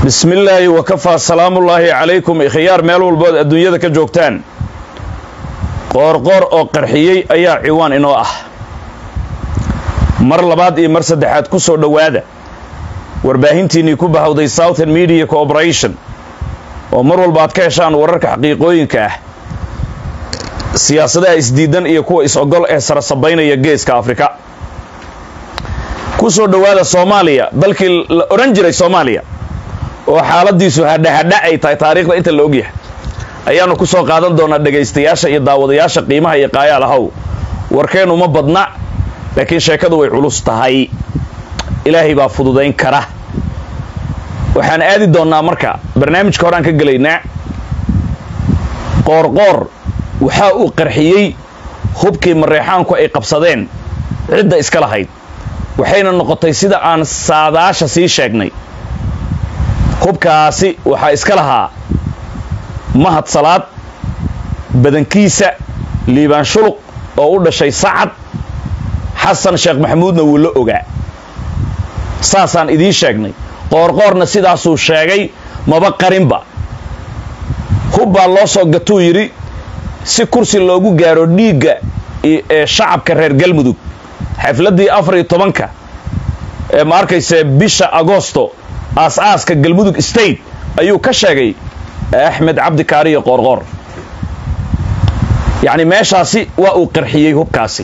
bismi illaahi wakafaa salaamullaahi calaykum ikhyaar meel walbood adduunyada ka joogtaan qoorqoor oo qarxiyey ayaa ciwaan inoo ah mar labaad iyo mar saddexaad ku soo dhowaada warbaahintiinnii ku bahawday southern media cooperation oo mar walba aad ka heshaan wararka xaqiiqooyinka ah siyaasadaha isdiidan iyo kuwa is-ogol ee sarasabaynaya geeska afrika ku soo dhowaada soomaaliya dalkii la odhan jiray soomaaliya oo xaaladiisu hadhahadha ay tahay taariikhda inta la ogyahay ayaannu ku soo qaadan doonaa dhegaystayaasha iyo daawadayaasha qiimaha iyo qaayaal ahow warkeennu ma badna laakiin sheekadu way culus tahay ilaahay baa fududayn kara waxaan aadi doonnaa marka barnaamijka horaan ka gelaynaa qoorqoor waxaa uu qarxiyey hubkii mareexaanku ay qabsadeen cidda iska lahayd waxayna noqotay sida aan saadaasha sii sheegnay hubkaasi waxaa iska lahaa mahad salaad badankiisa liibaan shuluq oo u dhashay sacad xasan sheekh maxamuudna wuu la ogaa saasaan idiin sheegnay qoorqoorna sidaasuu sheegay maba qarinba hub baa loo soo gatuu yidhi si kursi loogu gaaro dhiigga ee shacabka reer galmudug xafladdii afar iyo tobanka ee ma arkayse bisha agosto aas-aaska galmudug state ayuu ka sheegay axmed cabdi kaariyo qoorqoor yacni meeshaasi waa uu qarxiyey hubkaasi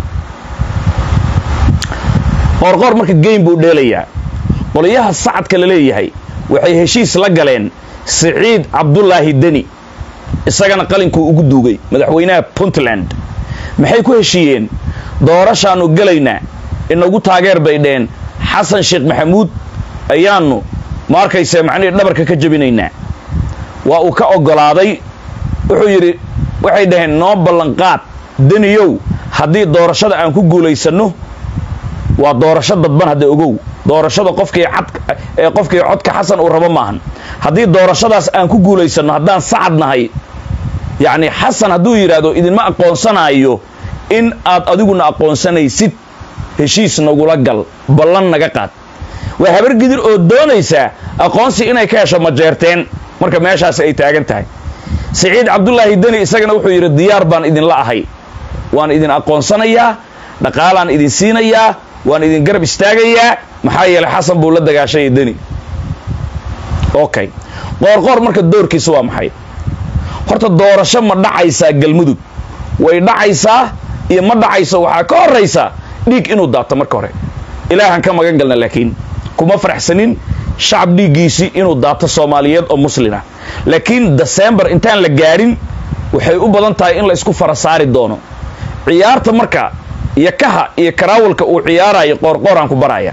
qoorqoor marka geym buu dheelayaa qoliyaha sacadka la leeyahay waxay heshiis la galeen siciid cabdulaahi deni isagana qalinkuu ugu duugay madaxweynaha puntland maxay ku heshiiyeen doorashaannu gelaynaa inagu taageer bay dheen xasan sheekh maxamuud ayaannu ma arkayse macnihii dhabarka ka jebinaynaa waa uu ka oggolaaday wuxuu yidhi waxay dhaheen noo ballanqaad deniyow haddii doorashada aan ku guulaysanno waa doorasho dadban hadda ogow doorashada qofkii cad ee qofkii codka xasan uu rabo maahan haddii doorashadaas aan ku guulaysanno haddaan sacad nahay yacni xasan hadduu yidhaahdo idinma aqoonsanaayo in aad adiguna aqoonsanaysid heshiis nagula gal ballan naga qaad waa habar gidir oo doonaysaa aqoonsi inay ka hesho majeerteen marka meeshaasi ay taagan tahay siciid cabdulaahi deni isagana wuxuu yidhi diyaar baan idinla ahay waan idin aqoonsanayaa dhaqaalaan idin siinayaa waan idin garab istaagayaa maxaa yeelay xasan buu la dagaashaya deni okay qoorqoor marka doorkiisa waa maxay horta doorasho ma dhacaysaa galmudug way dhacaysaa iyo ma dhacayso waxaa ka horaysa dhiig inuu daato marka hore ilaahan ka magan galna laakiin kuma faraxsanin shacab dhiiggiisii inuu daato soomaaliyeed oo muslina laakiin desembar intaan la gaadhin waxay u badan tahay in la isku fara saari doono ciyaarta marka iyo kaha iyo karaawalka uu ciyaarayo qoorqooraan ku baraya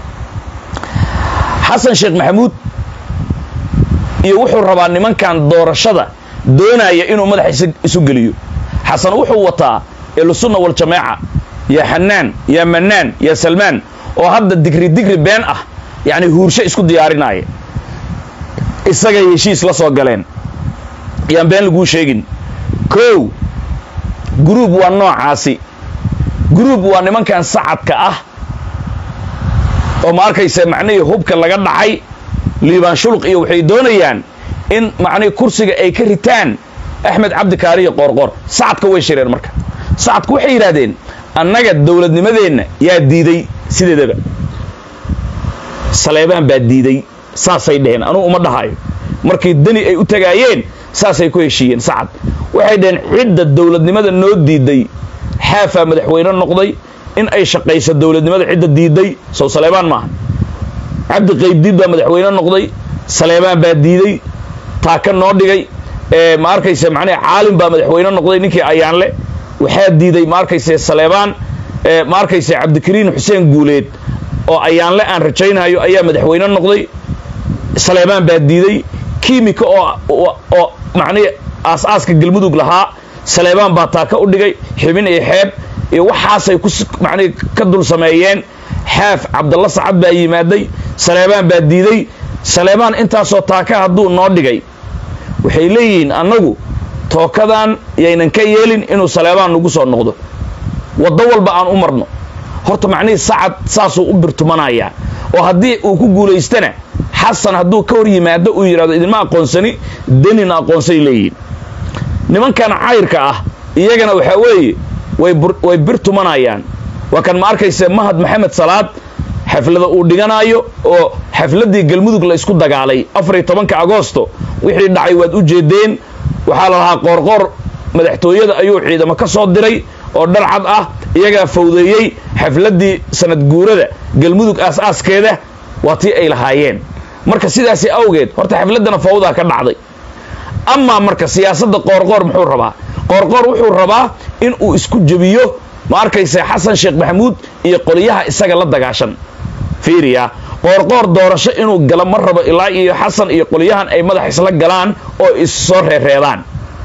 xasan sheekh maxamuud iyo wuxuu rabaa nimankan doorashada doonaya inuu madaxa isu geliyo xasan wuxuu wataa ehlusunna waljamaaca yaa xanaan yaa mannaan yaa salmaan oo hadda digri digri been ah yacni huursho isku diyaarinaya isagay heshiis la soo galeen yaan been laguu sheegin kow guruub waa noocaasi guruub waa nimankan sacadka ah oo ma arkaysa macnihii hubka laga dhacay liibaan shuluq iyo waxay doonayaan in macnihii kursiga ay ka ritaan axmed cabdi kaariyo qoorqoor sacadka way shireen marka sacadku waxay yidhaahdeen annaga dowladnimadeenna yaa diiday sideedaba saleebaan baa diiday saasay dheheen anugu uma dhahayo markii deni ay u tagaayeen saasay ku heshiiyeen sacad waxay dhaheen cidda dowladnimada noo diiday xaafaa madaxweyne noqday in ay shaqayso dowladnimada cidda diiday sow saleebaan maaha cabdi qaybdiid baa madaxweyne noqday saleebaan baa diiday taaka noo dhigay ma arkayse macnaha caalim baa madaxweyne noqday ninkii ayaanle waxaa diiday ma arkayse saleebaan ma arkayse cabdikariin xuseen guuleed oo ayaanle aan rajaynayo ayaa madaxweyne noqday saleebaan baa diiday kiimika oo oo macnihi aas-aaska galmudug lahaa saleebaan baa taaka u dhigay xibin iyo xeeb iyo waxaasay ku macnihi ka dul sameeyeen xaaf cabdalla sacad baa yimaaday saleebaan baa diiday saleebaan intaasoo taaka hadduu noo dhigay waxay leeyihiin annagu tookadan yaynan ka yeelin inuu saleebaan nagu soo noqdo waddo walba aan u marno horta macnihii sacad saasuu u birtumanayaa oo haddii uu ku guulaystana xasan hadduu ka hor yimaado uu yidhahdo idinma aqoonsani denina aqoonsay leeyihin nimankan cayrka ah iyagana waxaa weeye way bir tumanayaan waa kan ma arkayse mahad maxamed salaad xaflada uu dhiganaayo oo xafladdii galmudug la isku dagaalay afariyo tobanka agoosto wixii dhacay waad u jeedeen waxaa la lahaa qoorqoor madaxtooyada ayuu ciidamo ka soo diray oo dharcad ah iyagaa fawdeeyey xafladdii sanad guurada galmudug aas-aaskeeda waa tii ay lahaayeen marka sidaasi awgeed horta xafladdana fawdaa ka dhacday amaa marka siyaasadda qoorqoor muxuu rabaa qoorqoor wuxuu rabaa in uu isku jebiyo ma arkayse xasan sheekh maxamuud iyo qoliyaha isaga la dagaashan fiiriya qoorqoor doorasho inuu galo ma rabo ilaa iyo xasan iyo qoliyahan ay madax isla galaan oo issoo reereedaan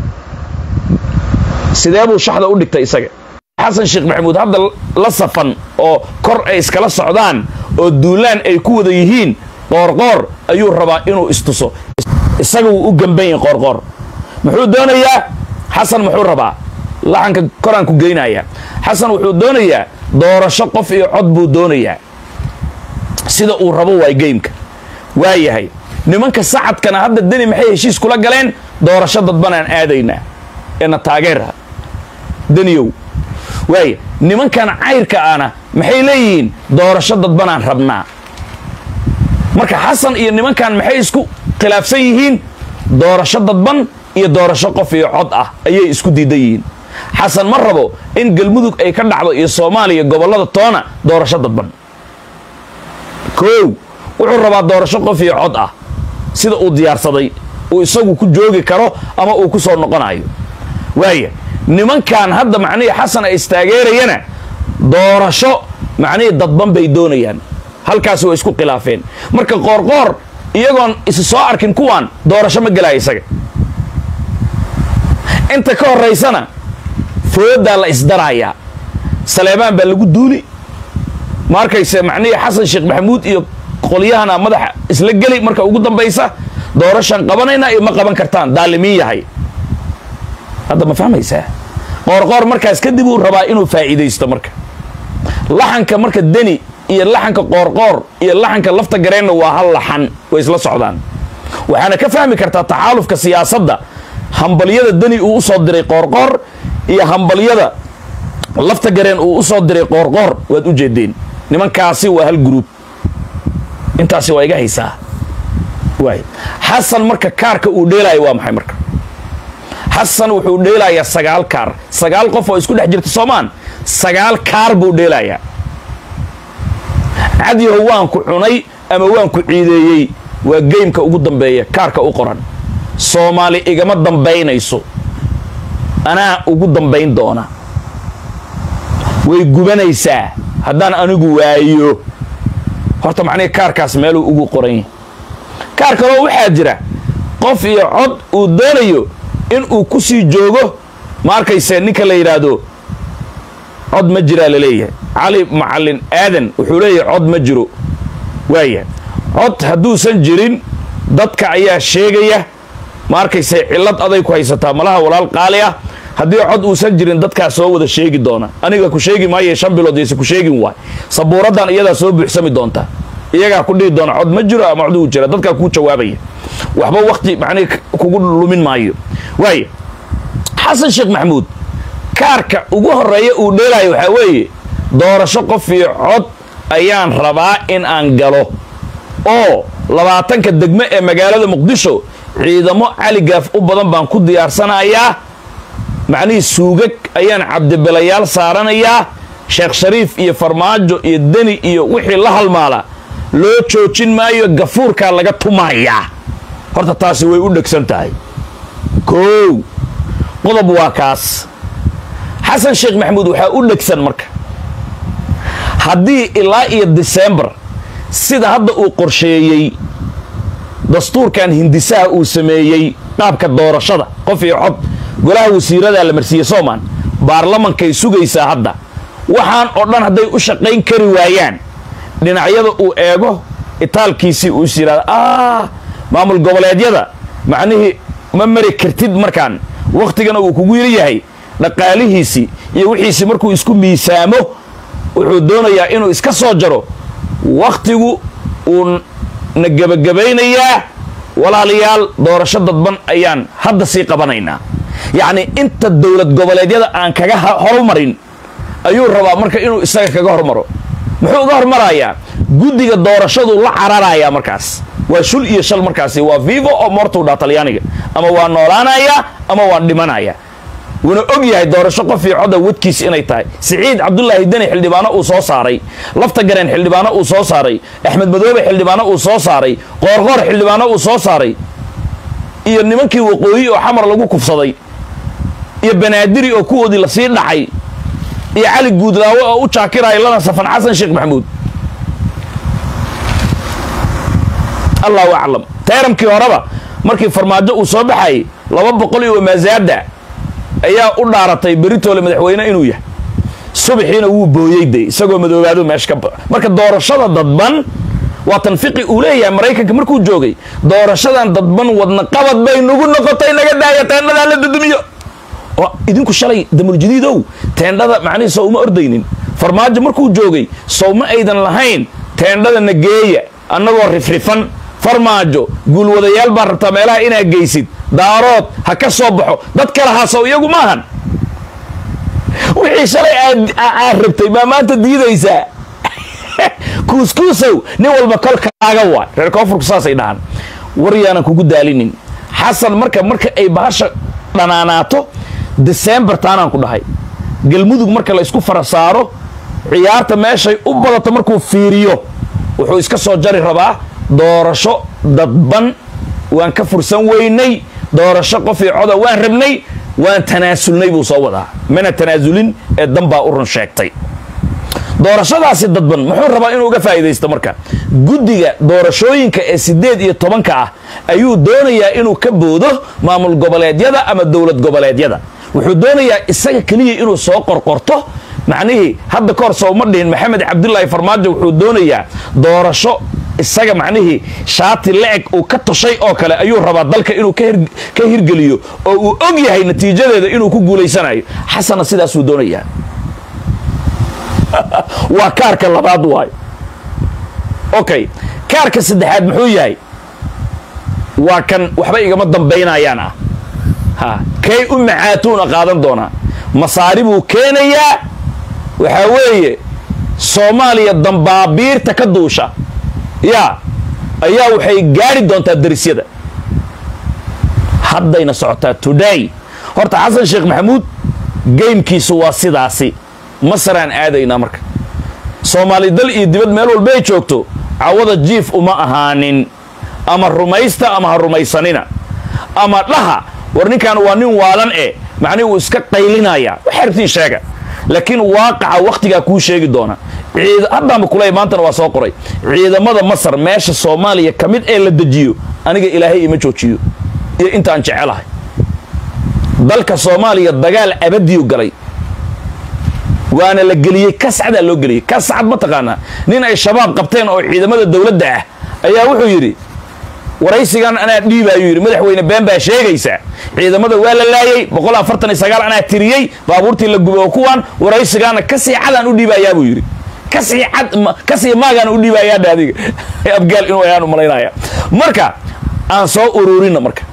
sidee buu shaxda u dhigtay isaga xasan sheekh maxamuud hadda la safan oo kor ay iskala socdaan oo duulaan ay ku wada yihiin qoorqoor ayuu rabaa inuu istuso isaga wuu u gamban yahay qoorqoor muxuu doonayaa xasan muxuu rabaa laxanka koraan ku geynaya xasan wuxuu doonayaa doorasho qof iyo cod buu doonayaa sida uu rabo waay geymka waa yahay nimanka sacadkana hadda deni maxay heshiis kula galeen doorasho dadbanaan aadaynaa eena taageera deniyow waaya nimankan cayrka ana maxay leeyihiin doorasho dadbanaan rabnaa marka xasan iyo nimankan maxay isku khilaafsan yihiin doorasho dadban iyo doorasho qof iyo cod ah ayay isku diidan yihiin xasan ma rabo in galmudug ay ka dhacdo iyo soomaaliya gobollada toona doorasho dadban koow wuxuu rabaa doorasho qof iyo cod ah sida uu diyaarsaday uu isagu ku joogi karo ama uu ku soo noqonayo waaya nimankan hadda macnihii xasan ay istaageerayana doorasho macnihii dadban bay doonayaan halkaasi way isku khilaafeen marka qoorqoor iyagoon isi soo arkin kuwaan doorasho ma gelaya isaga inta ka horaysana foodaa la isdarayaa saleebaan baa lagu duuli ma arkayse macnihii xasan sheekh maxamuud iyo qolyahana madaxa isla geli marka ugu dambaysa doorashaan qabanaynaa iyo ma qaban kartaan daalimiin yahay hadda ma fahmaysaa qoorqoor markaas kadib uu rabaa inuu faa'iidaysto marka laxanka marka deni iyo laxanka qoorqoor iyo laxanka lafta gareenna waa hal laxan way isla socdaan waxaana ka fahmi kartaa taxaalufka siyaasadda hambalyada deni uu u soo diray qoorqoor iyo hambalyada lafta gareen uu u soo diray qoorqoor waad u jeedeen nimankaasi waa hal gruub intaasi waa iga haysaa waay xasan marka kaarka uu dheelaayo waa maxay marka xasan wuxuu dheelayaa sagaal kaar sagaal qof oo isku dhex jirta soomaan sagaal kaar buu dheelayaa cadyaho waan ku cunay ama waan ku ciideeyey waa geymka ugu dambeeya kaarka u qoran soomaali igama dambaynayso anaa ugu dambayn doona way gubanaysaa haddaan anigu waayo horta macnihii kaarkaas meeluu ugu qoran yahay kaar kaloo waxaa jira qof iyo cod uu doonayo in uu ku sii joogo ma arkayse ninka la yidhaahdo cod ma jiraa la leeyahay cali macallin aadan wuxuu leeyahay cod ma jiro waaya cod hadduusan jirin dadka ayaa sheegaya ma arkayse cillad aday ku haysataa malaha walaal qaali ah haddii cod uusan jirin dadkaa soo wada sheegi doona aniga ku sheegi maaye shan bilood yayse ku sheegin waay sabuuraddan iyadaa soo buuxsami doonta iyagaa ku dhihi doona cod ma jiro ama cod uu jira dadkaa kuu jawaabaya waxba wakti macnihi kugu lumin maayo waaya xasan sheekh maxamuud kaarka ugu horeeya uu dheelaayo waxaa weeye doorasho qof iyo cod ayaan rabaa in aan galo oo labaatanka degmo ee magaalada muqdisho ciidamo caligaaf u badan baan ku diyaarsanayaa macnihii suugag ayaan cabdibelayaal saaranayaa sheekh shariif iyo farmaajo iyo deni iyo wixii la halmaala loo joojin maayo gafuurkaa laga tumayaa horta taasi way u dhegsan tahay koow qodob waa kaas xasan sheekh maxamuud waxaa u dhegsan marka haddii ilaa iyo disembar sida hadda uu qorsheeyey dastuurkan hindisaha uu sameeyey qaabka doorashada qof iyo cod golaha wasiiradaa la marsiiyey soomaan baarlamankay sugaysaa hadda waxaan oo dhan hadday u shaqayn kari waayaan dhinacyada uu eego itaalkiisii uu is yidhahda ah maamul goboleedyada macnihii ma mari kartid markaan wakhtigana uu kugu yiri yahay dhaqaalihiisii iyo wixiisii markuu isku miisaamo wuxuu doonayaa inuu iska soo jaro wakhtigu uu na gebagabaynayaa walaalayaal doorasho dadban ayaan hadda sii qabanaynaa yacni inta dowlad goboleedyada aan kaga horumarin ayuu rabaa marka inuu isaga kaga hormaro muxuu uga hormarayaa guddiga doorashadu la cararayaa markaas waa shul iyo shal markaasi waa vivo oo mortuu dhaa talyaaniga ama waa noolaanayaa ama waan dhimanaya wuuna og yahay doorasho qof io coda wadkiis inay tahay siciid cabdulaahi deni xildhibaano uu soo saaray lafta gareen xildhibaano uu soo saaray axmed madoobe xildhibaano uu soo saaray qoorqoor xildhibaano uu soo saaray iyo nimankii waqooyi oo xamar lagu kufsaday iyo banaadiri oo kuwoodii lasii dhacay iyo cali guudlaawe oo u jaakiraya lana safan xasan sheekh maxamuud allahu aclam tayramkii horeba markii farmaajo uu soo baxayay laba boqol iyo wamaasaada ayaa u dhaaratay beritoole madaxweyne inuu yahay subaxiina wuu booyey de isagoo madoobaado meesha ka ba marka doorashada dadban waa tanfiqi uu leeyahay maraykanka markuu joogay doorashadan dadban wadna qabad bay nagu noqotay naga daaya teendhadaa la dudumiyo oo idinku shalay damuljadiidow teendhada macnihi sow uma ordaynin farmaajo markuu joogay sow ma aydan lahayn teendhada na geeya annagoo rifrifan farmaajo guulwadayaal baa rabtaa meelaha inaa geysid daarood ha ka soo baxo dad kale haasow iyagu maahan wixii shalay aad rabtay baa maanta diidaysaa kuuskuusow nin walba kolkaaga waay reer koonfurku saasay dhahaan war yaanan kugu daalinin xasan marka marka ay bahasha dhanaanaato desembar taanaan ku dhahay galmudug marka la isku fara saaro ciyaarta meeshay u badato markuu fiiriyo wuxuu iska soo jari rabaa doorasho dadban waan ka fursan weynay doorasho qof io coda waan rabnay waan tanaasulnay buu soo wadaa mana tanaasulin ee danbaa u run sheegtay doorashadaasi dadban muxuu rabaa inuu uga faa'iidaysto marka guddiga doorashooyinka ee siddeed iyo tobanka ah ayuu doonayaa inuu ka boodo maamul goboleedyada ama dowlad goboleedyada wuxuu doonayaa isaga keliya inuu soo qorqorto macnihii hadda ka hor sooma dhihin maxamed cabdulaahi farmaajo wuxuu doonayaa doorasho isaga macnihii shaati la-eg uu ka toshay oo kale ayuu rabaa dalka inuu ka hirgeliyo oo uu og yahay natiijadeeda inuu ku guulaysanayo xasanna sidaasuu doonayaa waa kaarka labaad waayo okay kaarka saddexaad muxuu yahay waa kan waxba igama dambaynayaan ah ha kay u macaatuuna qaadan doonaa masaari buu keenayaa waxaa weeye soomaaliya dambaabiirta ka duusha yaa ayaa waxay gaari doontaa darisyada haddayna socotaa today horta xasan sheekh maxamuud geymkiisu waa sidaasi masaraan aadaynaa marka soomaali dal iyo dibad meel walba ay joogto cawada jiif uma ahaanin ama rumaysta ama ha rumaysanina ama dhaha war ninkan waa nin waalan e macnihi uu iska qaylinaya waxay rabtiin sheega laakiin waaqaca wakhtigaa kuu sheegi doona haddaanba kuley maantana waa soo qoray ciidamada masar meesha soomaaliya ka mid ee la dejiyo aniga ilaahay ima joojiyo iyo intaan jecelahay dalka soomaaliya dagaal abadiyu galay waana la geliyey kascadaa loo geliyey kascad ma taqaanaa nin ay shabaab qabteen oo ciidamada dowladda ah ayaa wuxuu yidhi waraysigan anaa dhiibaayuu yidhi madaxweyne been baa sheegaysaa ciidamada waa la laayey boqol afartan iyo sagaal anaa tiriyey baabuurtii la gubay oo kuwaan waraysigaana kasii cadaan u dhiibayaa buu yidhi kasii cad kasii maagaana u dhiibayaadha adiga abgaal inuu ayaan u malaynaya marka aan soo ururinna marka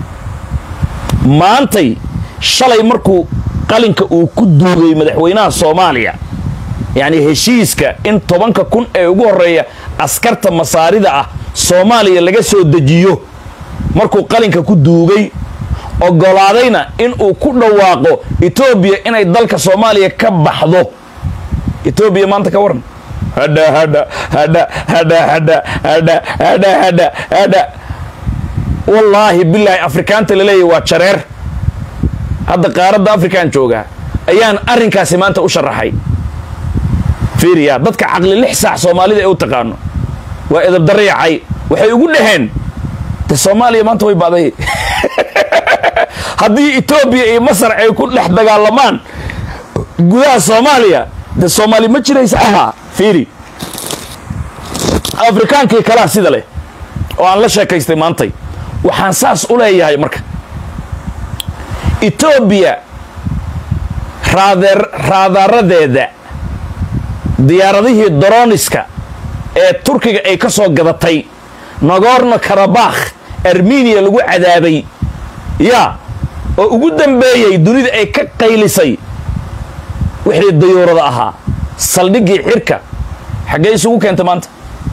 maantay shalay markuu qalinka uu ku duugay madaxweynaha soomaaliya yacni heshiiska in tobanka kun ee ugu horreeya askarta masaarida ah soomaaliya laga soo dejiyo markuu qalinka ku duugay ogolaadayna in uu ku dhawaaqo etoobiya inay dalka soomaaliya ka baxdo etoobiya maanta ka waran hadha hadha hadha hadha hadha hadha hadha hadha hadha wallaahi bilaahi afrikaanta laleeyahy waa jareer hadda qaaradda afrikaan joogaa ayaan arrinkaasi maanta u sharaxay fiiriya dadka caqli lix saac soomaalida ee u taqaano waa edabdarayacay waxay ugu dhaheen de soomaaliya maanta way ba'day haddii etoobiya iyo masar ay ku dhex dagaalamaan gudaha soomaaliya de soomaali ma jiraysa ahaa fiiri afrikaankii kalaa sida leh oo aan la sheekaystay maantay waxaan saas u leeyahay marka etoobiya raadar raadaaradeeda diyaaradihii doroniska ee turkiga ay ka soo gadatay nagorno karabakh armeniya lagu cadaabay yaa oo ugu dambeeyey dunida ay ka qaylisay wixii dayuurada ahaa saldhiggii xirka xaggee isugu keenta maanta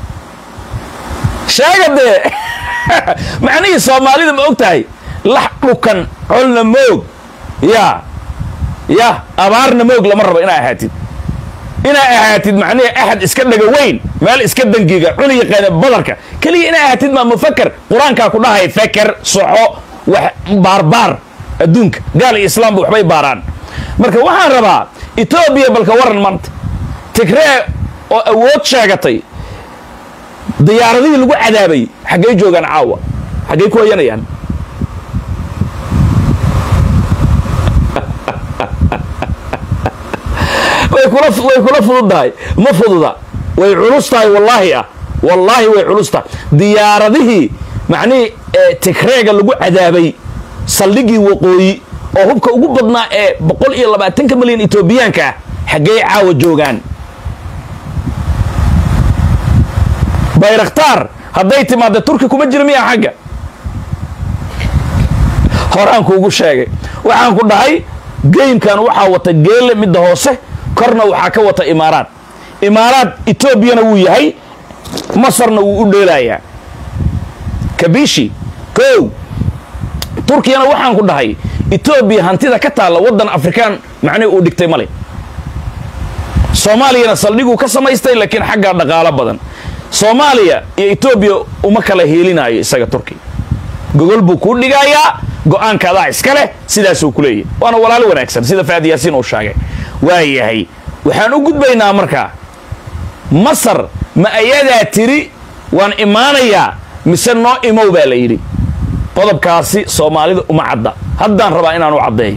sheega dee macnihii soomaalida ma og tahay lax dhukan colna moog yaa ya abaarna moog lama rabo inaa ahaatid inaa ahaatid macnihi axad iska dhaga weyn meel iska dangiga cuni yaqaana badarka keliya inaa ahaatid maa mufaker qur-aankaa ku dhahay feker soxo wax baarbaar adduunka gaal iyo islaamba waxbay baaraan marka waxaan rabaa etoobiya balka waran maanta tigree oo awood sheegatay diyaaradihii lagu cadaabay xaggay joogaan caawa xaggay ku hoyanayaan way kula way kula fududdahay ma fududa way culus tahay wallaahi ah wallaahi way culus tahay diyaaradihii macnihii tigreega lagu cadaabay saldhiggii waqooyi oo hubka ugu badnaa ee boqol iyo labaatanka milyan etoobiyaanka ah xaggey caawa joogaan bayraktaar hadday timaadda turki kuma jira miyaa xagga horaan kuugu sheegay waxaan ku dhahay geymkan waxaa wata geelle midda hoose korna waxaa ka wata imaaraad imaaraad etoobiyana wuu yahay masarna wuu u dheelayaa kabishi kow turkiyana waxaan ku dhahay etoobiya hantida ka taalla waddan afrikaan macnihi uu dhigtay male soomaaliyana saldhiguu ka samaystay laakiin xaggaa dhaqaalo badan soomaaliya iyo etoobiya uma kala heelinaayo isaga turkiya gogol buu kuu dhigayaa go-aanka adaa iska leh sidaasuu ku leeyahy waana walaalo wanaagsan sida faad yaasiin uu sheegay waa yahay waxaan u gudbaynaa markaa masar ma ayadaa tiri waan imaanayaa mise noo imow baa la yidhi qodobkaasi soomaalida uma cadda haddaan rabaa inaan u caddeeyo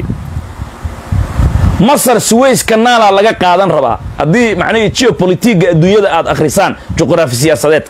masar suways kanaalaa laga qaadan rabaa haddii macnihii geobolitiga adduunyada aad akhrisaan juqraafi siyaasadeedka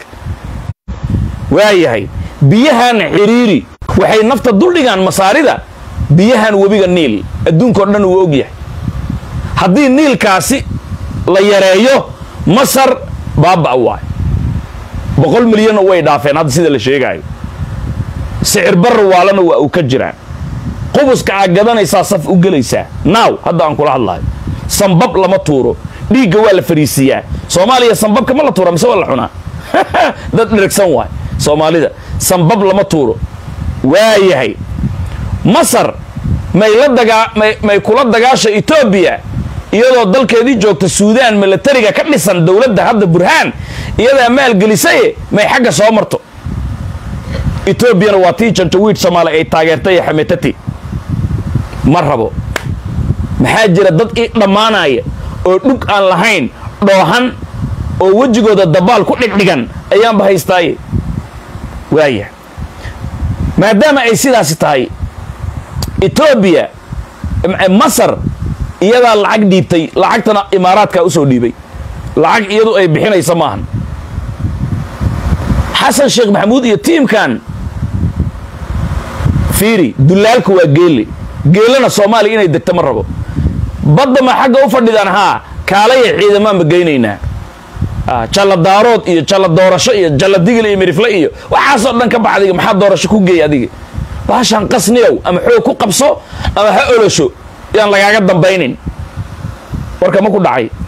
waa yahay biyahan xiriiri waxay nafta duldhigaan masaarida biyahan webiga niil adduunkao dhan uu og yahay haddii niilkaasi la yareeyo masar baaba waay boqol milyanna way dhaafeen hadda sida la sheegaayo sicir barra waalana waa uu ka jiraan qubuska aad gadanaysaa saf u gelaysaa naaw hadda aan kula hadlayo sambab lama tuuro dhiigga waa la fariisiiyaa soomaaliya sambabka ma la tuura mise waa la cunaa dad dheragsan waay soomaalida sambab lama tuuro waa yahay masar may la dagaa may may kula dagaasha etoobiya iyadoo dalkeedii joogta suudaan milatariga ka dhisan dowladda hadda burhaan iyadaa maalgelisaye may xagga soo marto etoobiyana waa tii janjawiid soomaali ay taageertay xametati ma rabo maxaa jira dad i dhammaanaya oo dhug aan lahayn dhoohan oo wejigooda dabaal ku dhigdhigan ayaanba haystaaye waaya maadaama ay sidaasi tahay etoobiya masar iyadaa lacag dhiibtay lacagtana imaaraadkaa usoo dhiibay lacag iyadu ay bixinaysa maahan xasan sheekh maxamuud iyo tiimkan fiiri dulaalka waa geelle geelana soomaaliya inay degto ma rabo badda ma xagga u fadhidaan haa kaalaya ciidamaanba geynaynaa jalla daarood iyo jalla doorasho iyo jalla digil iyo mirifle iyo waxaasoo dhan ka baxdiga maxaa doorasho ku geey adiga baashaan qasniyow ama xoog ku qabso ama ha olosho yaan lagaaga dambaynin warka ma ku dhacay